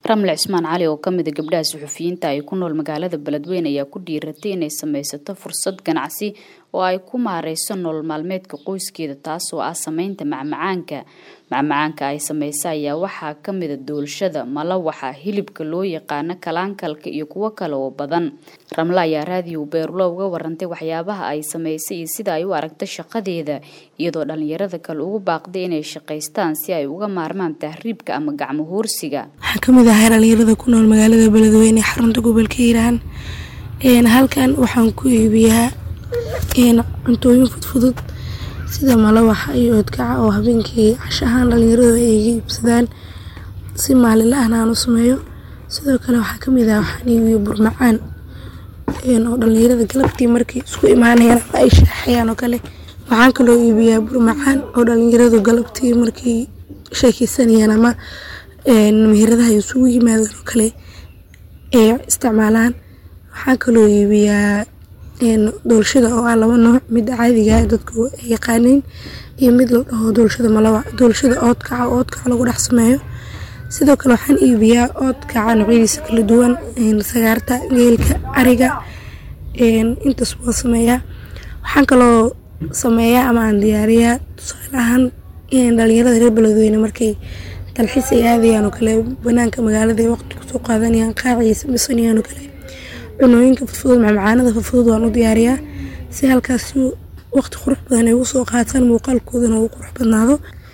ramle cismaan cali oo ka mida gabdhaha suxufiyiinta ay ku nool magaalada beledweyne ayaa ku dhiiratay inay samaysato fursad ganacsi oo ay ku maareyso nolol maalmeedka qoyskeeda taasoo ah sameynta macmacaanka macmacaanka ay sameysa ayaa waxaa ka mida doolshada malawaxa hilibka loo yaqaano kalaankalka iyo kuwo kale oo badan ramle ayaa raadiyo beerulo uga warantay waxyaabaha ay sameysay iyo sida ay u aragta shaqadeeda iyadoo dhalinyarada kale ugu baaqday inay shaqaystaan si ay uga maarmaan tahriibka ama gacmo hoorsiga waxaan kamid ahay dhalinyarada ku nool magaalada beledweyne xarunta gobolka hiiraan halkan waxaan ku iibiyaa cuntooyin fudfudud sida malawaxa iyo oodkaca oo habeenkii cashahaan dhalinyaradu ay iga iibsadaan si maalinla ahna aan u sameeyo sidoo kale waxaa kamid ah waxaan iibiyo burmacaan oo dhalinyarada galabtii markay isku imaanayaan ama ay shaaxayaan oo kale waxaan kaloo iibiyaa burmacaan oo dhalinyaradu galabtii markay sheekeysanayaan ama meheradaha ay isugu yimaadeen oo kale ay isticmaalaan waxaan kaloo iibiyaa doolshada oo ah laba nooc midda caadiga dadku ay yaqaaniin iyo mid la dhaho doolshada malawac doolshada oodkaca oo oodkaca lagu dhex sameeyo sidoo kale waxaan iibiyaa oodkaca noocyadiisa kala duwan sagaarta geelka ariga intaas waan sameeyaa waxaan kaloo sameeyaa ama aan diyaariyaa tusaale ahaan dhalinyarada reer beledweyne markay dalxiis ay aadayaan oo kale banaanka magaalada ay waqti kusoo qaadanayaan qaacay samaysanayaan oo kale cunooyinka fudfudud macmacaanada fudfudud waan u diyaariyaa si halkaas waqti qurux badan ay ugu soo qaataan muuqaalkoodana uu qurux badnaado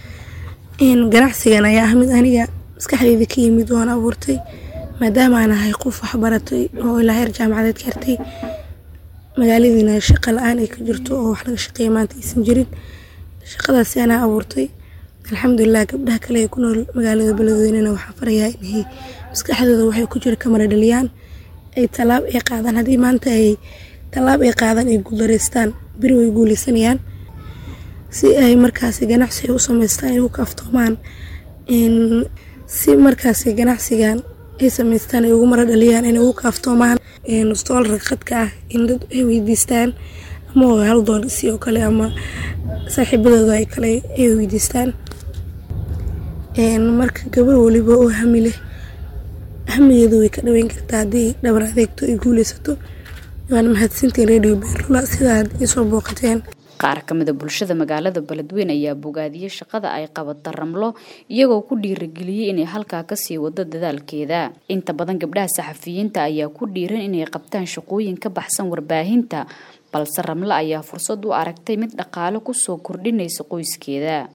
ganacsigan ayaa ah mid aniga maskaxdeyda ka yimid waan abuurtay maadaama aan ahay qof waxbaratay oo ilaa heer jaamacadeed ka hartay magaaladiina shaqa la-aan ay ka jirto oo wax laga shaqeeya maanta aysan jirin shaqadaasi anaa abuurtay alxamdulilah gabdhaha kale ee ku nool magaalada beledweynena waxaan farayaa inay maskaxdooda waxay ku jira kamara dhaliyaan ay tallaab ay qaadaan haddii maanta ay tallaab ay qaadaan ay guuldareystaan beri way guuleysanayaan si ay markaasi ganacsi ay u sameystaan ay u kaaftoomaan si markaasi ganacsigan ay sameystaan ay ugu mara dhaliyaan inay ugu kaaftoomaan stoolarka khadka ah in dad ay weydiistaan ama hal doolisi oo kale ama saaxiibadooda ay kale ay weydiistaan marka gabar waliba oo hami leh hamigeedu way ka dhaweyn kartaa haddii dhabar adeegto ay guuleysato waana mahadsantiin radio beerula sidaad isoo booqateen qaar ka mida bulshada magaalada beledweyne ayaa bogaadiyey shaqada ay qabata ramlo iyagoo ku dhiirageliyey inay halkaa kasii wado dadaalkeeda inta badan gabdhaha saxafiyiinta ayaa ku dhiiran inay qabtaan shaqooyin ka baxsan warbaahinta balse ramle ayaa fursad u aragtay mid dhaqaale kusoo kordhinaysa qoyskeeda